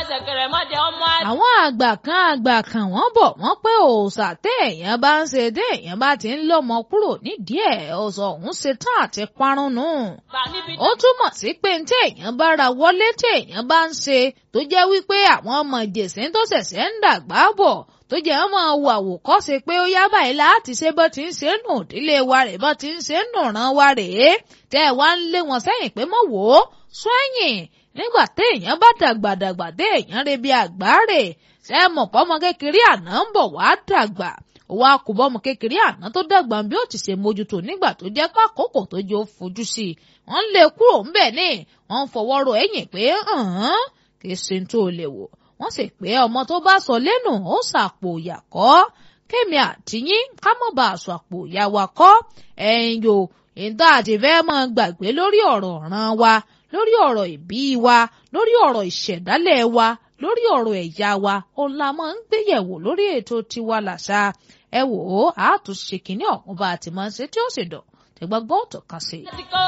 ṣẹ̀kẹ̀rẹ̀ mọ́dẹ ọmọ àti. àwọn àgbà kan àgbà kan wọ́n bọ̀ wọ́n pé òòṣà téèyàn bá ń ṣe téèyàn bá ti ń lọ́mọ kúrò nídìí ẹ̀ ọ̀sọ̀ ọ̀hún ṣe tán àti parun nù. bà níbi ó túmọ̀ sí pé téèyàn bá ra wọlé téèyàn bá ń ṣe tó jẹ́ wípé àwọn ọmọ ìjèṣẹ́ tó ṣẹ̀ṣẹ̀ ń dàgbà bọ̀ tó jẹ́ ọmọ wo àwòkọ́ṣe pé ó yá báyìí láti ṣe bó ti ń ṣe nù ìdílé wa rè bó ti ń ṣe nù ràn wa rèé tẹ́ ẹ wá ń lé wọn sẹ́yìn pé mọ̀ wò ó sún ẹ̀yìn nígbà téèyàn bá dàgbàdàgbà téèyàn re bí àgbáre ṣe é mọ̀ pọ́mọ kékeré àná ń bọ̀ wá dàgbà òwò akùbọ́mọ kékeré àná tó dàgbà bí ó ti ṣe mójútó nígbà tó jẹ́ pé àkókò tó jẹ́ ó fojú sí i wọ́n lé kúrò ńbẹ̀ ní wọ́n ń fọwọ́ ro ẹ̀yìn pé kì í ṣe tó lè wò wọ́n sì pé ọmọ tó bá sọ lẹ́nu ó sàpò ìyà kọ́ kémi àtìyín ká mọ̀ bá aṣọ àpò ìyá wa kọ́ ẹ̀yìn o ìdá àti fẹ́ mọ́ gbàgbé lórí ọ̀rọ̀ ọ̀ràn wa lórí ọ̀rọ̀ ìbí wa lórí ọ̀rọ̀ ìṣẹ̀dálẹ̀ wa lórí ọ̀rọ̀ ẹ̀yà wa òun la máa ń gbéyẹ̀wò lórí ètò tiwa làṣà ẹ wò ó àátúnṣe kìíní ọ̀hún bá a ti máa ń ṣe tí ó sì dọ̀ tẹ̀gbọ́n gbọ́ ọ̀tọ̀ kan sí i. láti kọ́